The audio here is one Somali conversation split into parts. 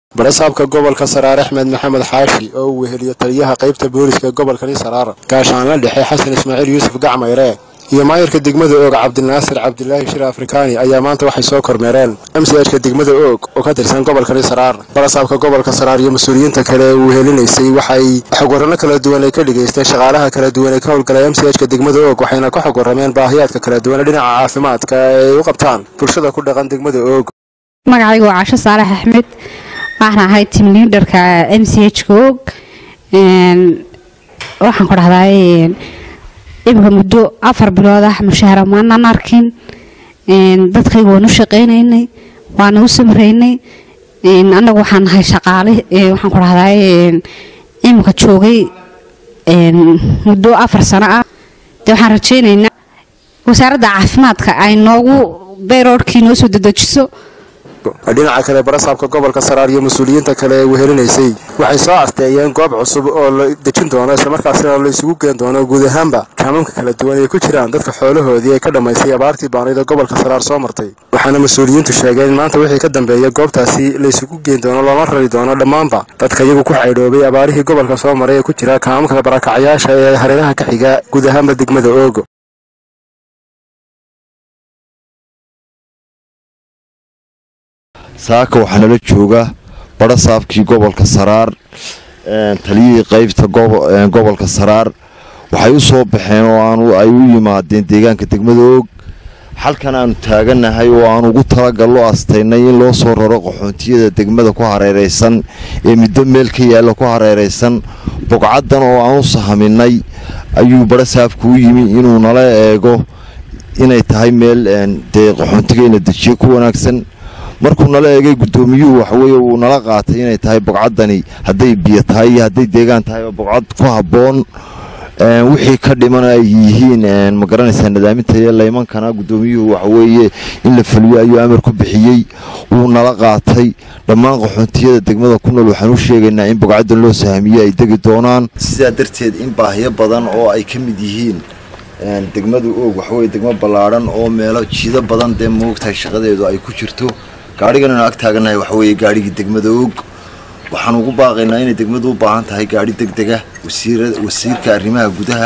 barasaabka gobolka saraar axmed maxamed xaashi oo uu weheliyo taliyaha qaybta booliska gobolkani saraar gaashaanla dhexe xasan ismaaciil yuusuf gacmayre iyo maayirka degmada oog cabdinaasir cabdilaahi shir afrikaani ayaa maanta waxay soo kormeereen mchka degmada oog oo ka tirsan gobolkani saraar barasaabka gobolka saraar iyo mas-uuliyiinta kale ee uu helinaysay waxay xogwarano kala duwan ay ka dhigaysteen shaqaalaha kala duwan ee ka howlgalay mchka degmada oog waxayna ka xog warrameen baahiyaadka kala duwan ee dhinaca caafimaadka ee ay u qabtaan bulshada ku dhaqan degmada oog magacaygu waa casho saalax axmed waxaan ahay tim liaderka m c h ka og waxaan ku dhahday imika muddo afar bilood ah mushaahara maanaan arkin dadkayga waan u shaqaynaynay waana u samraynay annagu waxaan nahay shaqaale waxaan ku dhahday imika joogay muddo afar sano ah dee waxaan rajaynaynaa wasaaradda caafimaadka ay noogu bayroodhkii noo soo dedejiso dhinaca kale barasaabka gobolka saraar iyo mas-uuliyiinta kale ee wehelinaysay waxay soo casteeyeen goob cusub oo la dejin doono islamarkaasina la isugu geen doono guud ahaanba kaamamka kala duwan ay ku jiraan dadka xoolahoodii ay ka dhammaysay abaartii baanida gobolka saraar soo martay waxaana mas-uuliyiintu sheegeen in maanta wixii ka dambeeya goobtaasi la isugu geen doono loona rari doono dhammaanba dadka iyagu ku xaydhoobay abaarihii gobolka soo maray ee ku jira kaamamka barakacyaasha ee hareeraha ka xiga guud ahaanba degmada oogo saaka waxaa nala jooga barasaabkii gobolka saraar taliyihii qaybta gobolka saraar waxay u soo baxeen oo ay u yimaadeen deegaanka degmada oog halkan aanu taaganahay oo aan ugu talagallo astaynay in loo soo raro qaxoontiyada degmada ku hareeraysan ee middo meel ka yaalla ku hareeraysan bogcaddan oo aan u sahaminay ayuu barasaabku u yimi inuu nala eego inay tahay meel dee qaxoontigayna dejiyo ku wanaagsan markuu nala eegay guddoomiyuhu waxaweye uu nala qaatay inay tahay bogcaddani hadday biyo tahay iyo hadday deegaan tahay bogcad ku habboon wixii ka dhiman ay yihiin ma garanaysaa nadaaminta iyo laymankana guddoomiyuhu waxaweeye in la fuliyo ayuu amar ku bixiyey wuu nala qaatay dhammaan qaxoontiyada degmada ku nool waxaan u sheegaynaa in bogcaddan loo sahamiye ay degi doonaan sidaa darteed in baahiyo badan oo ay ka mid yihiin degmada oog waxaweye degmo ballaadhan oo meelo jiido badan dee moogtahay shaqadeedu ay ku jirto gaadhigan anu ag taaganahay waxa weeye gaadhigii degmada oog waxaan ugu baaqaynaa inay degmadu u baahan tahay gaadhi deg dega wasiirka arrimaha gudaha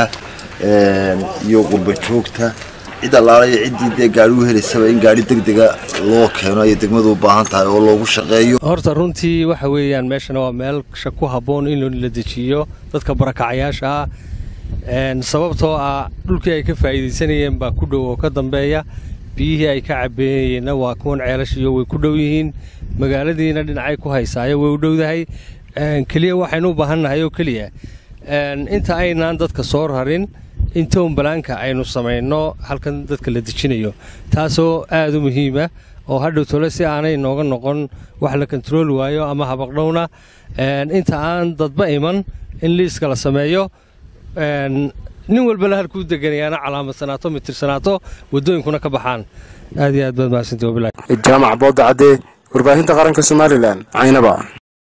iyo qurba joogta cid allaala iyo ciddii dee gaadhi u helaysaba in gaadhi deg dega loo keeno ayay degmadu u baahan tahay oo loogu shaqeeyo horta runtii waxa weeyaan meeshana waa meel ku habboon in la dejiyo dadka barakacayaasha ah sababtoo ah dhulkii ay ka faa'iidaysanayeen baa ku dhow oo ka dambeeya biyihii ay ka cabeeyeenna waa kuwan ceelashiyo way ku dhow yihiin magaaladiina dhinacay ku haysaayo way u dhowdahay keliya waxaynu u baahannahay oo keliya inta aynaan dadka soo rarin in townbalaanka aynu samayno halkan dadka la dejinayo taasoo aad u muhiima oo hadhow tole si aanay nooga noqon wax la kontarooli waayo ama habaqdhowna inta aan dadba iman in liiska la sameeyo nin walbana halkuu deganayaana calaamadsanaato mitirsanaato wadooyinkuna ka baxaan aad iyo aad baad mahadsantii wabilahi jaamac booda cadde warbaahinta qaranka somalilan caynaba